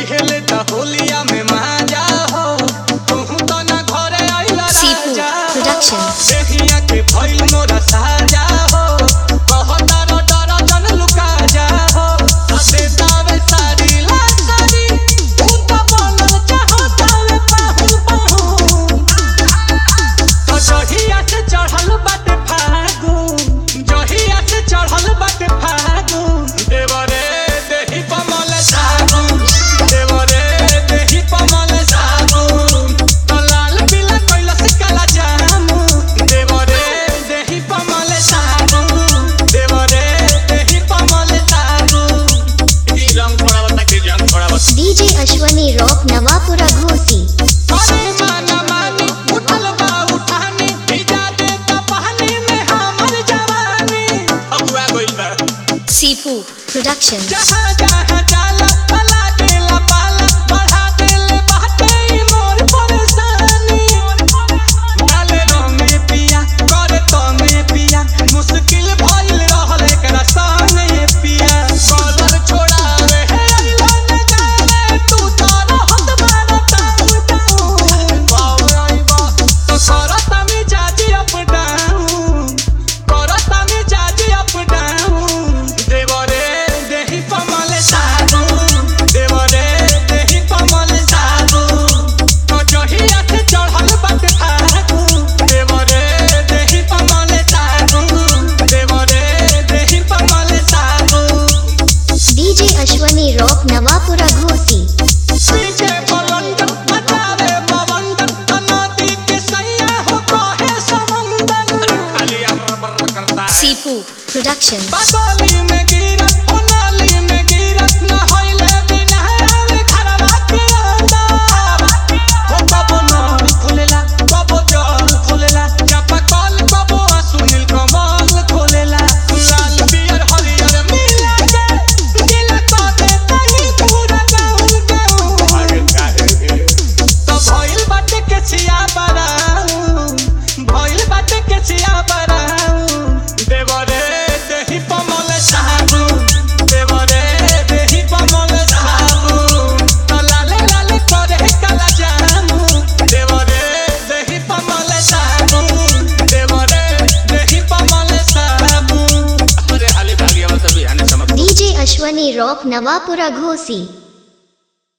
लिहले त होलिया में माजा हो तू तो ना घरे आइला Sipu राजा हो। Production. देहिया के भइल मोरा साजा हो कहता रो डर जन लुका जा हो हसे तावे सारी ला सारी तू तो बनल चाहतावे पाहुन पाहुन तो जहिया से चढ़ल बाटे फागुन जहिया से चढ़ल बाटे फागुन देवरे देहि पमल सागुन देवरे देहि पमल सागुन तो लाल पीला कैलस काला जामुन देवरे देहि पमल सागुन देवरे देहि पमल सागुन ई रंग थोड़ा बता के रंग थोड़ा बता DJ Ashwani Rock Nawapura Ghosi. अरे माना मानी उठल बा उठानी भिजा दे त पानी में हमर जवानी अगुआ गइल बा Sipu Production. जहाँ जहाँ जाला पला देला पाला बढ़ा देले बाटे ई मोर परेशानी डाले रंगे पिया करे तमे पिया मुश्किल भइल रहल एकरा संगे पिया कलर छोड़ावे हे अइला न जाने तू तो रहत बारा टाउन टाउन बाऊ आइबा तो करत मी जाजी अप डाउन करत मी जाजी अप डाउन देवरे देहि पमल सागुन देवरे देहि पमल सागुन तो जहिया से चढ़ल बाटे फागुन देवरे देहि पमल सागुन देवरे देहि पमल सागुन DJ Ashwani Rock Nawapura Ghosi. पीछे पलंडर बतावे पवंडर नदी के सैया हो कहे समंदर खाली अमर करता है Sipu Production. बादली में गिरत हो नाली में गिरत न होइले बिना आवे घरवा के अंदर हो कबो नल खोलेला कबो जल खोलेला चापा कल कबो सुनील कमल खोलेला लाल पियर हरियर मिला के दिल को दे तनी पूरा गाउन गाउन तो भइल बाटे के छिया बराऊ भइल बाटे के छिया बराऊ देवरे देहि पमल साबुन देवरे देहि पमल साबुन तो लाले लाले करे काला जामुन देवरे देहि पमल साबुन देवरे देहि पमल साबुन अरे हाली भागी अब तभी आने समझ DJ Ashwani Rock Nawapura Ghosi.